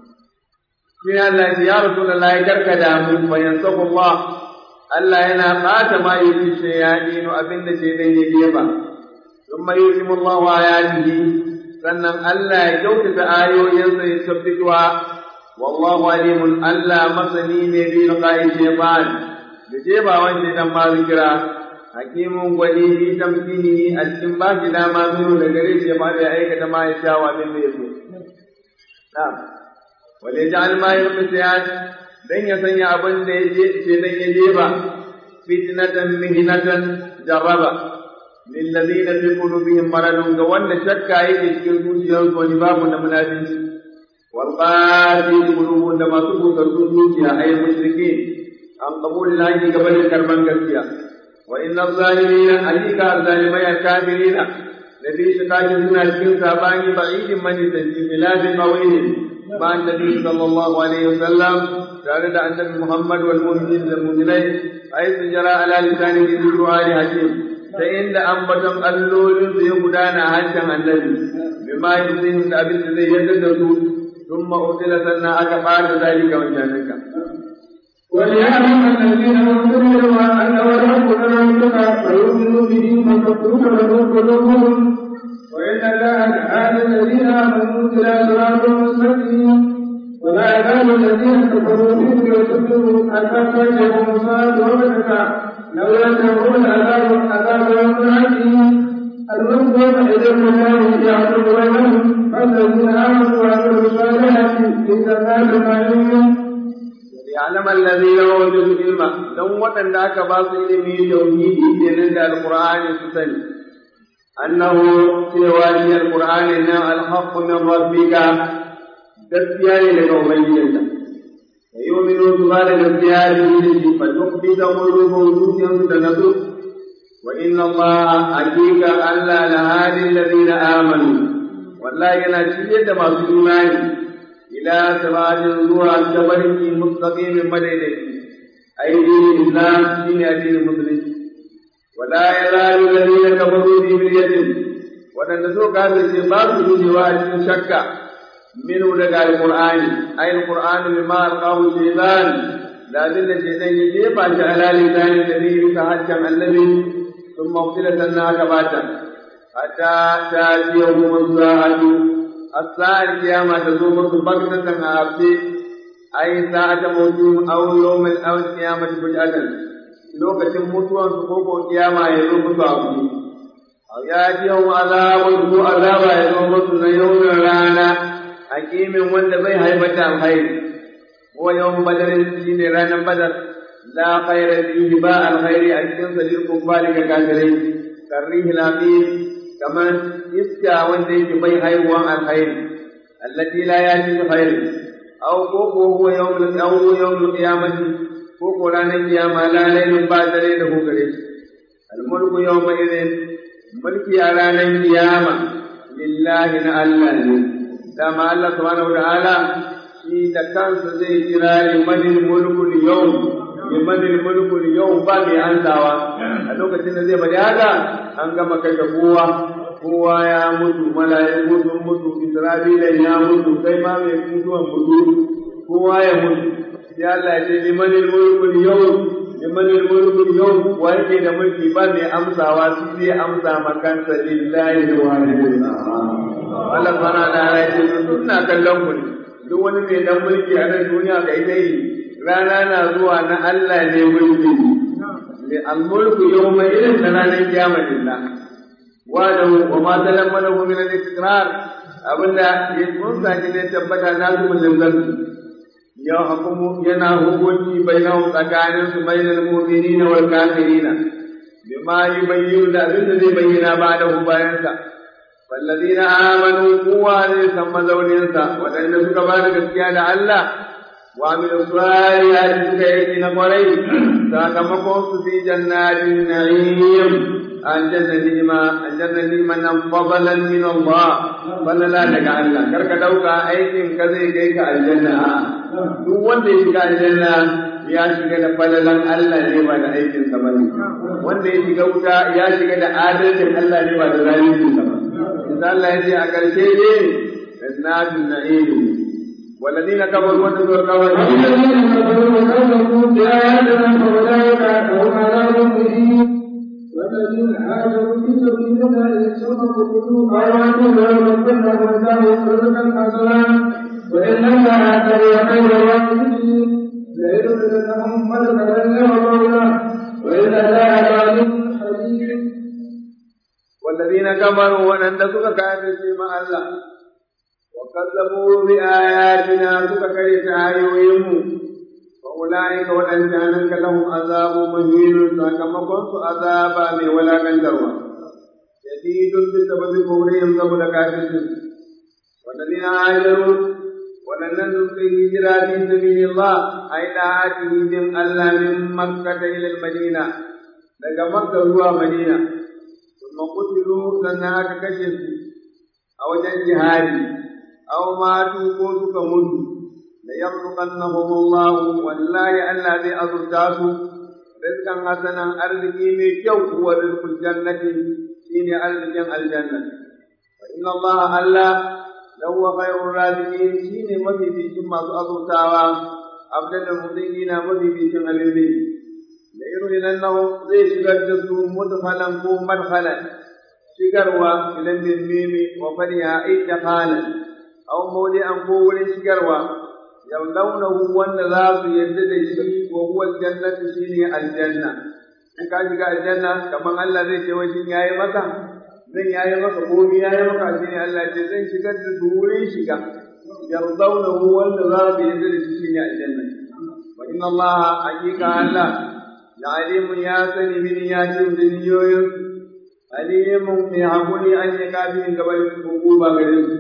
sai Allah ya ce ya Rasulullahi karka da mu fa yansahu Allah Allah yana bata ma yi shayadinu abinda ce dan ya gefa thumma yusimu Allah ayatihi sannan Allah ya kyautata ayoyinsa ya tabbituwa wallahu alimun Allah masani ne bi qa'i shaytan da jefa wanda dan ma zikira hakimun gwani bi tamkinihi a cikin ba shi dama zuwa da gare shi ba da aikata ma ya sha wa bin da yaso na'am وليجعل ما يلقي dan ya sanya abin da ya je ce dan ya je ba fitnatan mihnatan jarraba lil ladina fi qulubihim maradun ga wanda shakka yake cikin zuciyarsu wani babu na munafici wal qadi qulubun da masu busar zuciya ay mushrikin an qabul lahi gaban karban gaskiya wa inna zalimina alika zalimai kafirina nabi shi kaji suna cikin sabani ba'idin mani tanji biladi qawlihim مع النبي صلى الله عليه وسلم تعالى عن النبي محمد والمؤمنين المؤمنين حيث جرى على لسانه ذكر آلهتهم فإن أنبتم اللول سيقدان حجا النبي بما يرضيهم لأبن الذي يتدرسوا ثم أرسل سنة أكبر ذلك وجانك وليعلم الذين اوتوا انه الحق من ربك فيؤمنوا به فتكون له قلوبهم وإن الله لعاد الذين آمنوا إلى صراط مستقيم ولا يزال الذين كفروا به يصدون حتى تأتيهم الصلاة وبدك لو ينتهون عذاب عذاب يوم عظيم الملك يومئذ لله يعبد بينهم فالذين آمنوا وعملوا الصالحات في جنات النعيم يعلم الذين اوتوا العلم دون وطن ذاك باص علمي توحيدي kenan da alqur'ani su sani annahu cewa shi alqur'ani na alhaqqu min rabbika gaskiya ne daga ubangijinka yu'minu su ba da gaskiya da shi fa tuqbita qulubuhum zuciyarsu da nasu wa inna allaha hakika allah la hadi alladhina amanu wallahi yana shirye da masu imani ila siratin zuwa tabarki mustaqimin madaidaici ai dinin islam shine addinin musulunci wala yazalu alladhina kafaru fi miryatin wadanda so kafirce ba su gujewa a cikin shakka minu daga alqur'ani ai alqur'ani bima alqahu shaytan da abin da shaytan ya jefa shi ala lisani da ne ka hajjan annabi ثم اغسلت النار باتا حتى تاتيهم الساعة الساعة القيامة تزوم بغتة عبدي أي ساعة موتهم أو يوم أو القيامة فجأة lokacin mutuwan su ko ko kiyama ya zo musu abu ya ji yau azabun ko azaba ya zo musu na yaunin rana hakimin wanda bai haifata alkhairi ko yawon badarin shine ranar badar la khayra fihi ba alkhairi a cikin salir kuffari ga kafirai karrihi laqim kamar iska wanda yake bai haihuwan alkhairi allati la yati khair aw ko ko huwa yawmul aw yawmul qiyamati ko ko ranar kiyama la lailun ba dare da ko gare shi almulku yawma idin mulki a ranar kiyama lillahi na Allah ne dama Allah subhanahu wa ta'ala shi da kansa zai kira limanil mulkul yawm limanil mulkul yawm ba mai ansawa a lokacin da zai bari haka an gama kashe kowa kowa ya mutu mala'iku sun mutu isra'ila ya mutu kai ma mai mutuwan mutu kowa ya mutu sai Allah ya ce limanil mulkul yawm limanil mulkul yawm wa yake da mulki ba mai amsawa shi zai amsa makansa lillahi wahidul Allah sana da ya ce ina kallon ku ne duk wani mai dan mulki a nan duniya kai dai rana na zuwa na Allah ne mulki li al-mulku yawma idin ranar kiyama lillah wa da wa ma talammanahu min al-istiqrar abinda ya kunsa shi ne tabbata na su mulkin ya hukumu yana hukunci bainahu tsakanin su bainal mu'minina wal kafirina bima yubayyinu da abinda zai bayyana ba da bayansa والذين آمنوا قوة ثم زونينسا وأن سكا بعد gaskiya da Allah wa min salihati suka yi na kwarai sakamakon su fi jannatin na'im aljanna ni'ima aljanna ni'ima nan fadalan min Allah falala daga Allah karka dauka aikin ka zai kai ka aljanna duk wanda ya shiga aljanna ya shiga da falalan Allah ne ba da aikin sa bane wanda ya shiga wuta ya shiga da adalcin Allah ne ba da zalincin sa ba insha Allah ya ce a karshe ne jannatun na'im والذين كفروا واتقوا كفروا والذين كفروا وكذبوا بآياتنا فأولئك هم عذاب مهين والذين هاجروا في سبيل الله ثم قتلوا أو ليمكنهم الله رزقا حسنا وإن الله لهو خير الراحمين ليدخلنهم مدخلا يرضونه وإن الله عليم حليم والذين كفروا ونندسك كافر مع الله وكذبوا بآياتنا سككرت آيوهم فأولئك وأنجانك لهم عذاب مهين سakamakon su azaba mai walakantarwa شديد بسبب كفرهم قبل كافرهم والذين هاجروا ولن في هجرة في سبيل الله أي طاعته من الله من مكة إلى المدينة daga Makka zuwa Madina kuma kutilu sannan aka kashe su a wajen jihadi aw matu ko suka mutu la yarzuqannahum Allah wallahi Allah zai azurta su rizqan hasanan arziki mai kyau huwa rizqul jannati shine arzikin aljanna wa inna Allah Allah lahu khairur raziqin shine mafificin masu azurtawa abdal mudinina mafificin alilmi da irin nan zai shigar da su mudkhalan ko madkhalan shigarwa ilan bin mimi wa fariha idkhalan aw mawdi'an ko wurin shigarwa yallawnahu wanda za su yarda da shi wa huwa aljannatu shine aljanna in ka shiga aljanna kaman Allah zai ce wai shin yayi maka zan yayi maka komai yayi maka shine Allah ce zan shigar da su wurin shiga yallawnahu wanda za su yarda da shi shine aljanna wa inna Allah hakika Allah la alimun ya sani min ya ce da niyoyin alimun mai hakuri an yi kafin gaban hukuma gare su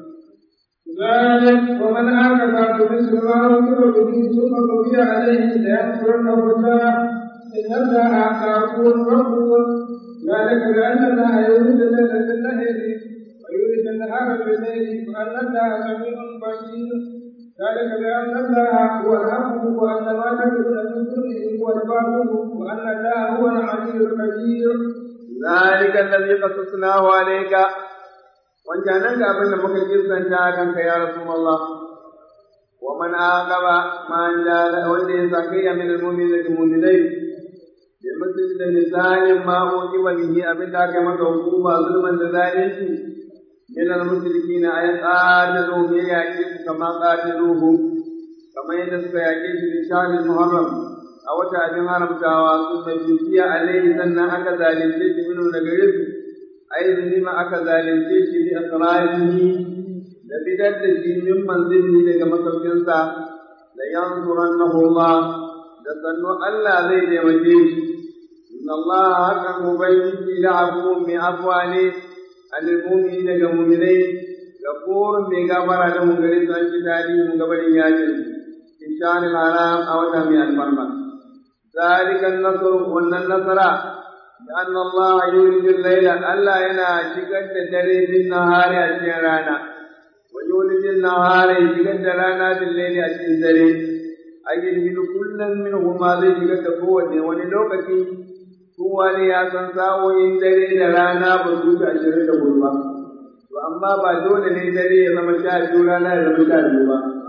ذلك ومن عاقب بمثل ما عوقب به ثم بقي عليه ليغفرنه الله ان الله غفور غفور ذلك بان الله يولد الليل في النهر ويولد النهار في الليل وان الله سميع بصير ذلك بان الله هو الحق وان ما تدعون من دونه هو الباطل وان الله هو العلي الكبير ذلك الذي قصصناه عليك wancanan ga abin da muka kirkanta kanka ya Rasulullah wa man aqaba ma jala wanda ya sake ya min almu'minin da mu'minai bi mutum da misalin ma uqiba bihi abin da aka maka hukuma zulman da zalunci min almusrikina ay qatalu bi yaqi kama qataluhu kamar yadda suka yaƙe shi da shahri muharram a wata abin haramtawa sun mai dukiya alaihi sannan aka zalunce shi minu daga gare ai zulima aka zalunce shi bi asra'ihi da bidar da shi min manzili daga masaukinsa la yansurannahu Allah da sannu Allah zai taimake shi inna Allah hakan ubangiji da abubuwan mai afuwa ne anil mu'mini daga mu'minai gafurun mai gafara da mu gare su an ji daɗi mu gabarin yakin inshan haram a wata mai alfarma ذلك النصر وان النصر لأن الله يولد الليل ألا ينا شكد دري في النهار أشيرانا ويولد النهار شكد رانا في الليل أشيرا أجل كل منهما ذي شكد قوة وللوكتي هو لي أسان ساو إن دري رانا بسوط أشيرا قلبا وأما بعدون لي دري يزم شاهد رانا يزم شاهد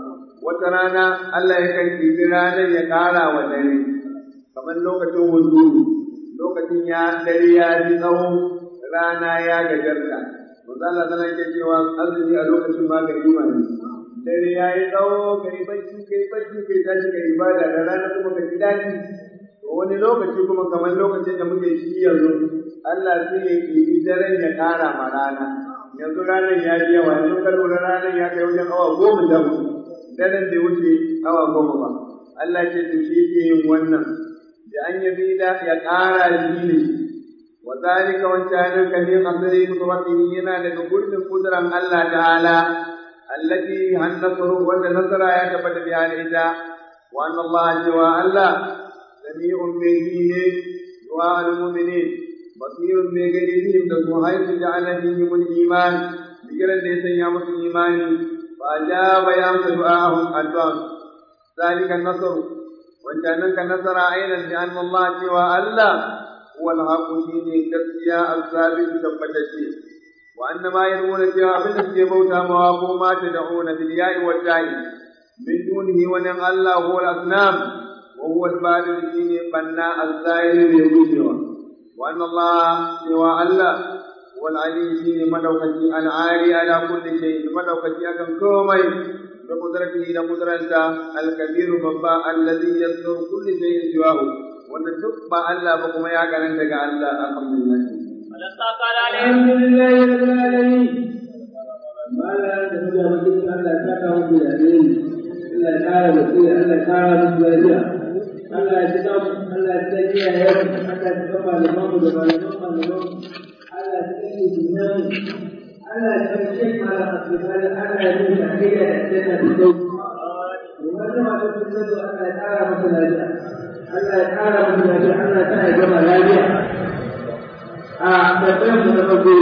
وترانا الله يكن رانا يقارا ودري kamar lokacin hunturu lokacin ya dare ya ji tsawo rana ya gajarta manzo Allah tana ke cewa azumi a lokacin ma gari ma ne dare ya yi tsawo kai bacci kai bacci kai tashi kai ibada da rana kuma ka ji daɗi to wani lokaci kuma kamar lokacin da muke shi yanzu Allah sai ya kibi daren ya ƙara ma rana yanzu ranar ya ji yawa yanzu ka lura ranar ya kai wajen awa goma da daren bai wuce awa goma ba Allah ce to shi ke yin wannan da an yabi da ya ƙara shi ne wa zalika wancanin kalin asiri mutuwatini yana daga gurbin kuduran Allah ta'ala التي النصر والنصر يا تبت بها الإجاء وأن الله جوا الله سميع به دعاء المؤمنين بصير بغيرهم تسوى حيث جعل فيهم الإيمان بجرد ليس يامس الإيمان فأجاب يامس دعاءهم الدعاء ذلك النصر وجعلنك النصر عينا لأن الله جوا الله هو الحق شيني كرسيا الثابت تبتشي وأن ما يدعون فيها بالنسبة موتى مواقو ما تدعون بالياء والتاء من دونه ونعم الله هو الأصنام وهو البارد الذي بنى الزائر بوجوده وأن الله سوى الله هو العلي شيء مدوكتي العالي على كل شيء مدوكتي أكن كومي بقدرته لقدرته الكبير بابا الذي يصدر كل شيء سواه وأن تبقى الله بكم يا كان الله الحمد لله الحمد لله رب العالمين ما لا تهدى وجدك ألا تكره بالأمين إلا كان بصير ألا كان بالأجيال Allah ya cika mu Allah ya cika iya yau Allah ya cika malaman mu da malaman malaman Allah ya cika ni dunan Allah ya cika shek malam asibali Allah ya cika shakira da janna da dau wannan ma da sunna da Allah ya kara masa lafiya Allah ya kara masa lafiya Allah ya sa ya gama lafiya a tabbatar mu da farko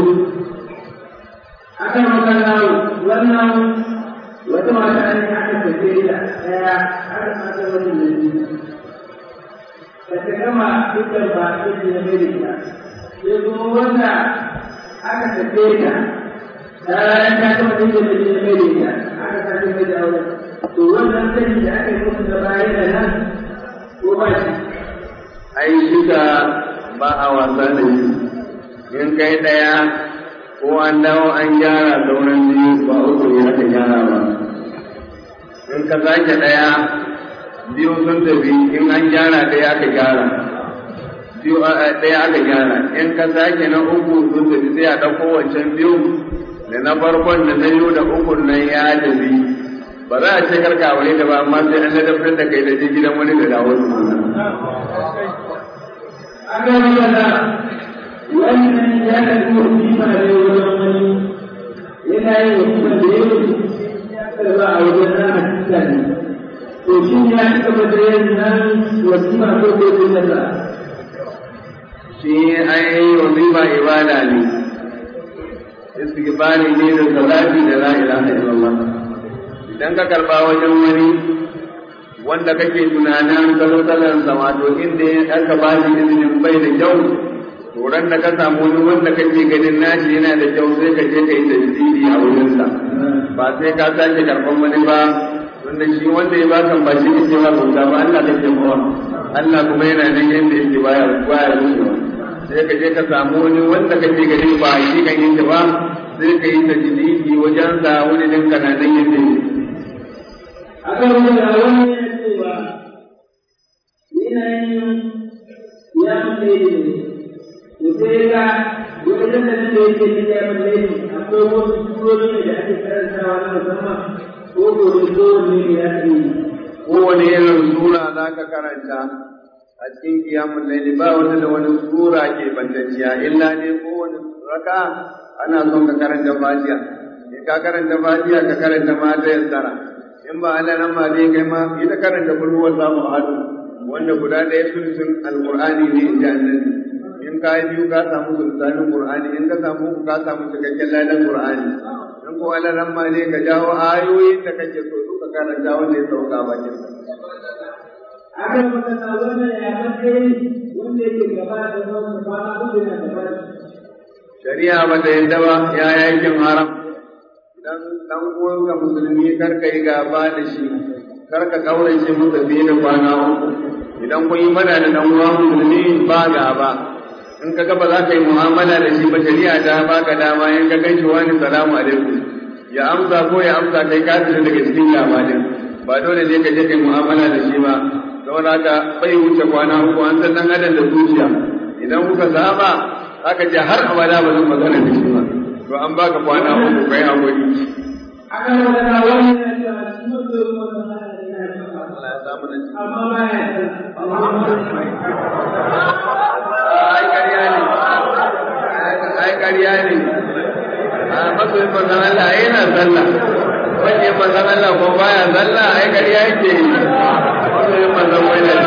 akan magana wannan wata mata ne aka tafi da daya har aka wani ne da ta gama dukkan ba ɗin ya mai da sai kuma wanda aka tafe ta bayan ta gama dukkan da ya mai da aka tafe mai da aure to wannan sani da aka yi musu da bayan da nan ko ba shi ai duka ba a wasa da shi in kai ɗaya ko an dawo an gyara sauran biyu ba uku ne aka gyara ba in ka sake ɗaya biyu sun tafi in an gyara ɗaya aka gyara biyu ɗaya aka gyara in ka sake na uku sun tafi sai a ɗauko wancan biyu da na farkon da na biyu da uku nan ya tafi ba za a ce karka wani da ba amma sai an ladabtar da kai da je gidan wani da dawo su aka yi magana wannan ya karɓi wasima ne wajen wani yana yin wasima da yawa ya karɓa a wajen rana ne to shi ya ci gaba da yin nan wasima ko ko ko sallah shi ai wazifa ibada ne istighfari ne da salati da la ilaha illallah idan ka karba wajen wani wanda kake tunanin kalutalan sa wato inda aka ba shi izinin bai da kyau to ran da ka samu wani wanda kake ganin nashi yana da kyau sai ka je ka yi tasiri a wurinsa ba sai ka sake karban wani ba wanda shi wanda ya baka ba shi yake ba bauta ba Allah kake mawa Allah kuma yana nan yanda yake baya baya rushewa sai ka je ka samu wani wanda kake gani ba shi kan yake ba sai ka yi tajdidi wajen sa wani din kana nan yanda yake aka rubuta wani ya cewa yanayin ya mutu ne to sai ga wajen da nake yake ne ya mutu ne akwai wasu surori da ake karantawa na musamman ko gobe kowanne ne ya ce kowane irin sura za ka karanta a cikin kiyamun laili ba wata da wani sura ke bantacciya illa ne kowane raka ana son ka karanta fatiha in ka karanta fatiha ka karanta mata yassara in ba Allah nan ma zai kai ma ita karanta kulhuwar samu hadu wanda guda ɗaya sulsun alqur'ani ne in ji annabi in ka yi biyu ka samu sulsanin qur'ani in ka samu uku ka samu cikakken ladan qur'ani in ko Allah nan ma ne ka jawo ayoyin da kake so duka karanta wanda ya sauka bakin aka magana wannan ya matsayi wanda yake gaba da wannan kwana uku na gaba da shari'a ba ta yadda ba ya yakin haram idan dan uwanka musulmi kar ka yi gaba da shi kar ka kaurace masa fiye da kwana uku idan kun yi mana da dan uwa musulmi ba gaba in ka ga ba za ka yi mu'amala da shi ba shari'a ta baka dama in ka ganshi wani salamu alaikum ya amsa ko ya amsa kai ka fita daga cikin gaba din ba dole ne ka je kai mu'amala da shi ba saboda haka bai wuce kwana uku an san dan adam da zuciya idan kuka saba aka ce har abada ba zan magana da shi ba to an baka kwana uku kai hakuri aka magana wannan ya ce a cikin mutum wannan Allah ya samu da shi amma ba ya ai ƙarya ne ai ƙarya ne a masoyin manzon Allah yana sallah wanda ya manzan Allah ko baya zalla ai ƙarya yake yi wanda ya manzan wai da